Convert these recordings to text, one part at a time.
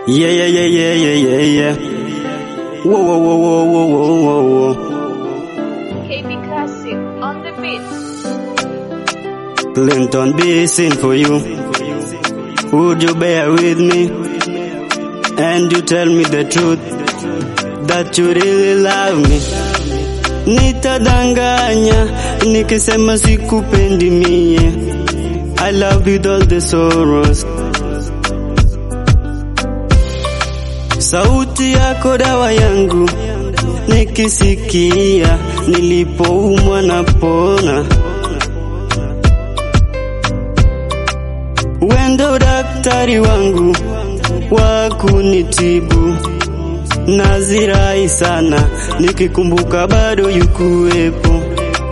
Yeah, yeah, yeah, yeah, yeah, yeah, yeah. Whoa, whoa, whoa, whoa, whoa, whoa, whoa. KB Classic on the beat. Clinton be sing for you. Would you bear with me? And you tell me the truth that you really love me. Nitadanganya nikisema sikupendi mie. I love with all the sorrows. Sauti yako dawa yangu, nikisikia nilipoumwa na pona. Wendo daktari wangu wa kunitibu, nazirai sana nikikumbuka bado yukuwepo.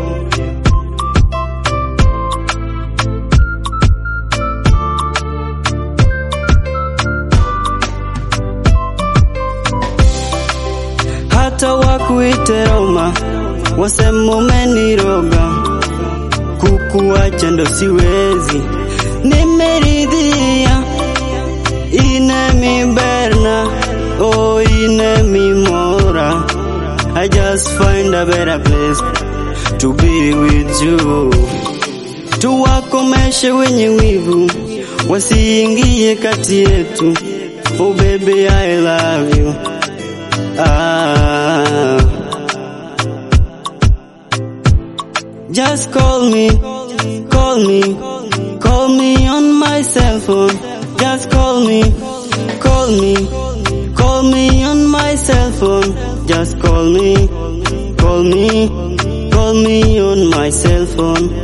hata wakuite Roma, wasema umeniroga, kukuacha ndo siwezi, nimeridhia ine mi berna oh ine mi mora I just find a better place to be with you tuwakomeshe wenye wivu wasiingie kati yetu oh baby I love you Ah. Just call me, call me, call me on my cell phone. Just call me, call me, call me on my cell phone. Just call me, call me, call me on my cell phone.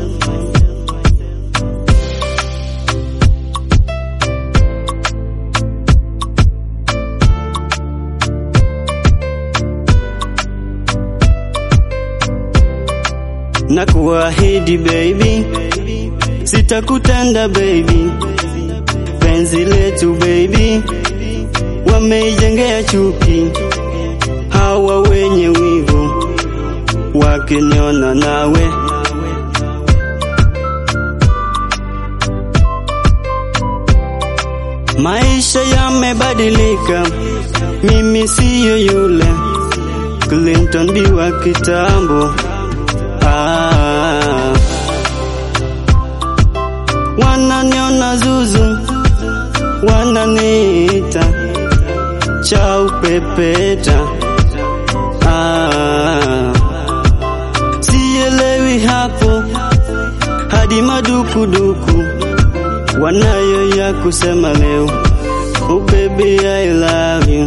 na kuahidi baby, sitakutenda baby, penzi letu baby, wameijengea chuki hawa wenye wivu, wakiniona nawe maisha yamebadilika, mimi siyo yule Clinton B wa kitambo. Ah. Wananiona zuzu, wananiita chau pepeta. Ah. Sielewi hapo hadi madukuduku wanayo ya kusema leo. Oh baby I love you.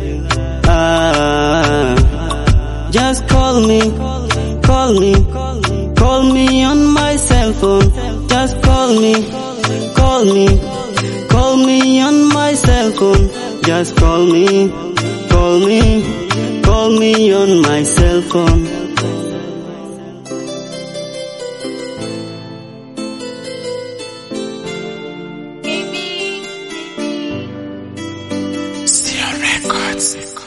Ah. Just call me, call me, call me on my cell phone. Just call me, call me, call me on my cell phone. Just call me, call me, call me on my cell phone. KB. Stereo Records.